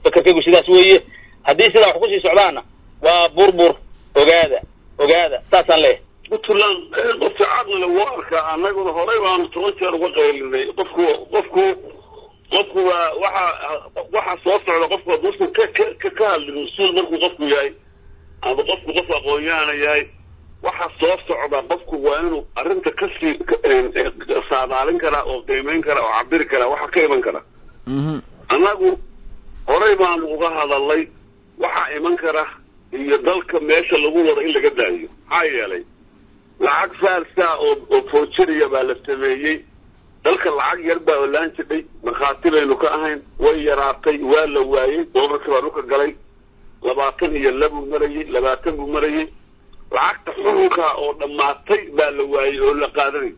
fakarkaygu sidaas weeye haddii sidaa wax kusii socdaana waa burbur ogaada ogaada saasaan leeyahay puntland qofka caqliga waa arkaa annaguna horey baanu toban jeer uga qaylinay qofku qofku qofku waa waxa waxa soo socda qofku hadduusan ka ka ka hadlin mas-uul markuu qofku yahay ama qofku qof aqoon-yahana yahay waxa soo socda qofku waa inuu arrinta kasii saadaalin karaa oo qiimeyn karaa oo cabiri karaa waxa ka iman kara annagu horey baanu uga hadalnay waxaa iman kara iyo dalka meesha lagu wado in laga daayo maxaa yeelay lacag faalsa oo oo foojiriya baa la sameeyey dalka lacag yar baa olaan jidhay markhaati baynu ka ahayn way yaraatay waa la waayey doolarkii baa dhulka galay labaatan iyo labuu marayey labaatan buu marayey lacagta xukunka oo dhammaatay baa la waayey oo la qaadanay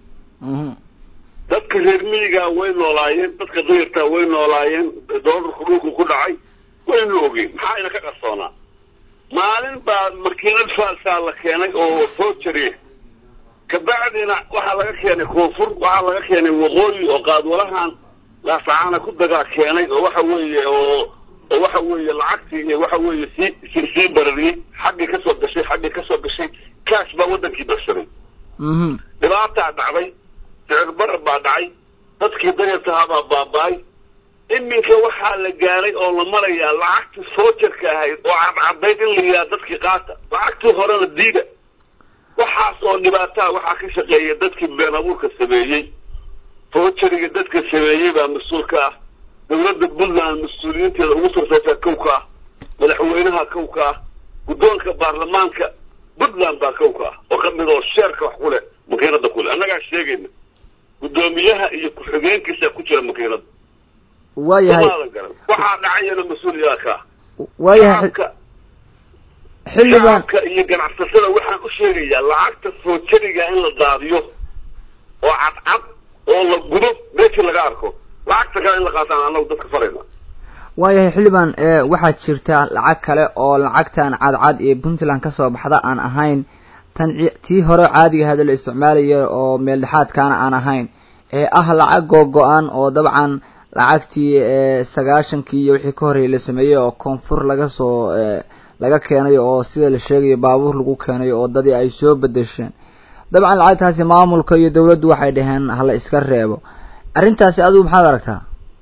dadka reer miyigaa way noolaayeen dadka dayartaa way noolaayeen doolarku dhulku ku dhacay waynu ogeyn maxaa ina ka qarsoonaa maalin baa makiinad faalsaa la keenay oo foojari kabacdina waxaa laga keenay koonfur waxaa laga keenay waqooyi oo qaadwalahan laasacaana ku dagaa keenay oo waxa weeye oo oo waxa weeye lacagtii iyo waxa weeye sii sii sii barariyey xaggii kasoo gashay xaggii kasoo gashay kaash baa waddankii darsaday dhibaataa dhacday sicir barar baa dhacay dadkii dayartahaa baa baaba-ay iminka waxaa la gaaray oo la marayaa lacagtii foojarka ahayd oo cadcadayd in la yihaha dadkii qaata lacagtii horena diida waxaas oo dhibaataa waxaa ka shaqeeya dadkii been abuurka sameeyey foojariga dadka sameeyey baa mas-uul ka ah dowladda puntland mas-uuliyiinteeda ugu sarsaysaa kow ka ah madaxweynaha kow ka ah guddoonka baarlamaanka puntland baa kow ka ah oo ka mid oo sheerka wax ku leh makiinada ku leh annagaa sheegayna guddoomiyaha iyo ku-xigeenkiisa ku jira makiinada waayahay waxaa dhacayana mas-uuliyaa ka ah waayahay xildhibaan shacabka iyo ganacsatada waxaan u sheegayaa lacagta foojariga in la daadiyo oo cadcad oo la gudo meeshii laga arko lacagta kale in la qaataan annagu dadka farayna waayahay xildhibaan waxaa jirta lacag kale oo lacagtan cadcad ee puntland kasoo baxda aan ahayn tan tii hore caadiga hada la isticmaalaya oo meel dhexaadkaana aan ahayn ee ah lacag googo-an oo dabcan lacagtii sagaashankii iyo wixii ka horreeyay la sameeyey oo koonfur laga soo laga keenay oo sida la sheegayo baabuur lagu keenay oo dadii ay soo bedesheen dabcan lacagtaasi maamulka iyo dawladdu waxay dhaheen hala iska reebo arrintaasi adigu maxaad aragtaa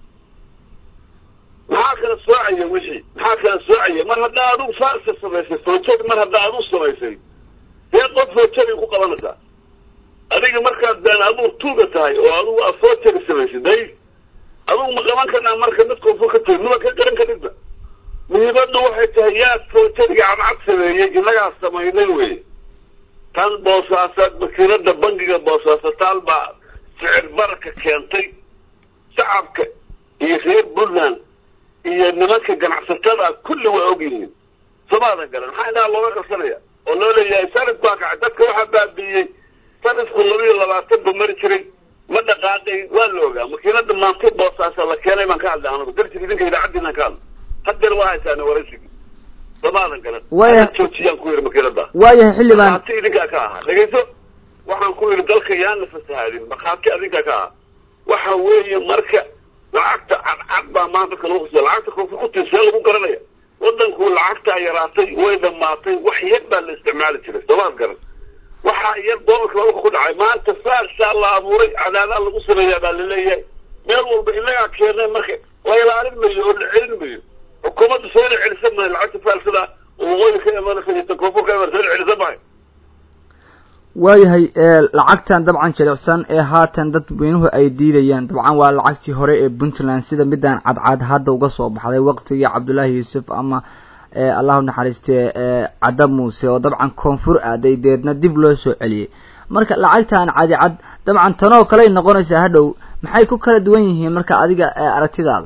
maxaa kala soocaya wixii maxaa kala soocaya mar haddaa adigu faarsa samaysay foojari mar haddaa adigu samaysay dee qof foojari ku qabanaysaa adiga markaad been abuur tuuga tahay oo adigu aa foojari samaysay day adigu ma qaban karnaa marka mid koonfur ka tiri maba ka garan karidba muhiimaddu waxay tahay yaa foojariga cadcad sameeyey innagaa samaynay wey tan boosaasaad makiinada bangiga boosaasataan baa sicir bararka keentay shacabka iyo reer puntland iyo nimanka ganacsatada kulli waa og yihiin somaadan garan maxaa indhaha looga qabsanaya oo loo leeyahay sanad baa kacay dadka waxaa baabiiyey sanadku laba iyo labaatan ba mari jiray ma dhaqaaqay waa la ogaa makiinada maantay boosaasa la keenay baan ka hadlay anagu darsiga idinka idaacaddiinaan ka hadlay hadeer waa haysaane waraysigii somaadan garan Waya- joojiyaan ku yidhi makiinada waayahay xildhibaan markhaati idinkaa ka ahaa dhegayso waxaan ku yidhi dalka yaan la fasahaadin markhaati adinkaa ka ahaa waxa weeye marka lacagta cadcad baa maanta dadka lagu khasiya lacagta koonfur ku tii see lagu garanaya waddanku lacagtaa yaraatay way dhammaatay wax yar baa la isticmaali jiray soomaad garan waxaa yar doolarka dalka ku dhacay maanta faarsaa la abuuray cadaadaa lagu sameeyaa baa laleeyahay meel walba inagaa keenay marka la ilaalin mayo oo la celin mayo xukuumadda soo la celisan mahay lacagta faarsada oo waqooyi ka imanaysa iyo ta koonfur ka imanaysa soo la celisan mahay waayahay lacagtan dabcan jilicsan ee haatan dadweynuhu ay diidayaan dabcan waa lacagtii hore ee puntland sida midaan cadcad hadda uga soo baxday waqtigii cabdullaahi yuusuf ama allahu naxariistee cadda muuse oo dabcan koonfur aaday deedna dib loo soo celiyey marka lacagtan cadi cad dabcan tanoo kaley noqonaysaa hadhow maxay ku kala duwan yihiin marka adiga aragtidaada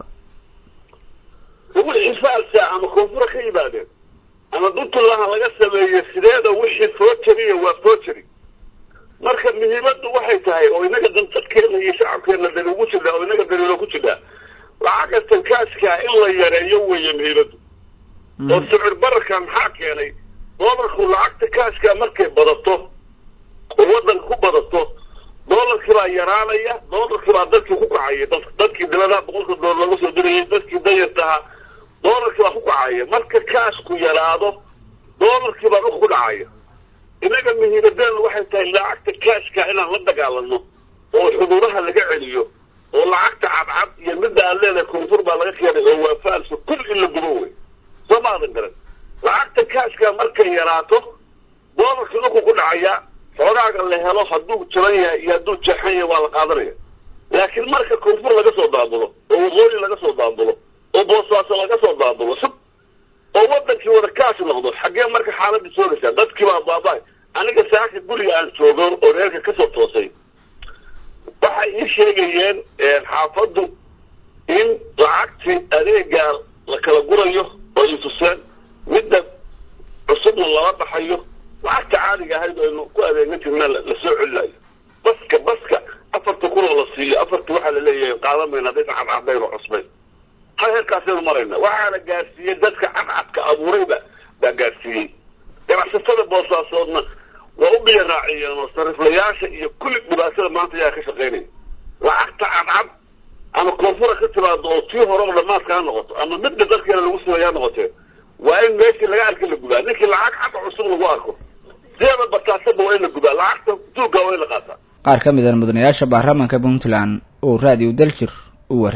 wixii faalsa ama koonfura ka yimaadeen ama puntland laga sameeyey sideeda wixii foojariya waa foojari marka muhiimaddu waxay tahay oo inaga dan dadkeena iyo shacabkeena dani ugu jirnaa oo inaga daliilo ku jirnaa lacagga tankaaskaa in la yareeyo weeye muhiimaddu oo sicir bararka maxaa keenay doolarku lacagta kaashkaa markay badato oo waddanka ku badato doolarkii baa yaraanaya doolarkii baa dadkii ku kacaya dad dadkii diladaha boqolka doolar laga soo dirayay dadkii dayartaha doolarkii baa ku kacaya marka kaashku yaraado doolarkii baa dhulka ku dhacaya innaga muhiimadeenu waxay tahay lacagta kaashka inaan la dagaalano oo xuduudaha laga celiyo oo lacagta cadcad iyo midda aan leedahay koonfur baa laga keenay oo waa faalso kul in la gubo wey soo maadan garan lacagta kaashka markay yaraato doolarkii dhulku ku dhacaya xoogaaga la helo hadduu jaban yahay iyo hadduu jeexan yahay waa la qaadanaya laakiin marka koonfur laga soo daabulo oo waqooyi laga soo daabulo oo boosaaso laga soo daabulo sub oo wadankii wada kaash noqdo xaggee marka xaaladii soogaysaa dadkii baa baaba aniga saaka guriga aan joogo oo reerka kasoo toosay waxay ii sheegayeen xaafaddu in lacagtii adeegaa la kala gurayo oo i tuseen midda cusubna lala baxayo lacagta caadiga ahayd aynu ku adeegan jirna lasoo celinayo baska baska afarta kun oo la siiyo afarta waxaa la leeyahay qaadan mayna hadday cadcadayn oo cusbayn hal heerkaasaynu marayna waxaana gaarsiiyey dadka cadcadka abuurayba baa gaarsiiyey ganacsatada boosaasoodna waa u biya raaciyeen oo sariflayaasha iyo kulli dhibaatada maanta ayaa ka shaqaynaya lacagta cadcad ama koonfura ka timaado oo tii horeba dhamaadka ha noqoto ama midda dadkeena lagu sameeya ha noqotee waa in meeshii laga arka la gubaa ninkii lacag cad cusub lagu arko sideeda bataasaba waa in la gubaa lacagta duugga waa in la qaataa qaar ka mid a mudanayaasha baarlamaanka puntland oo raadiyo daljir u war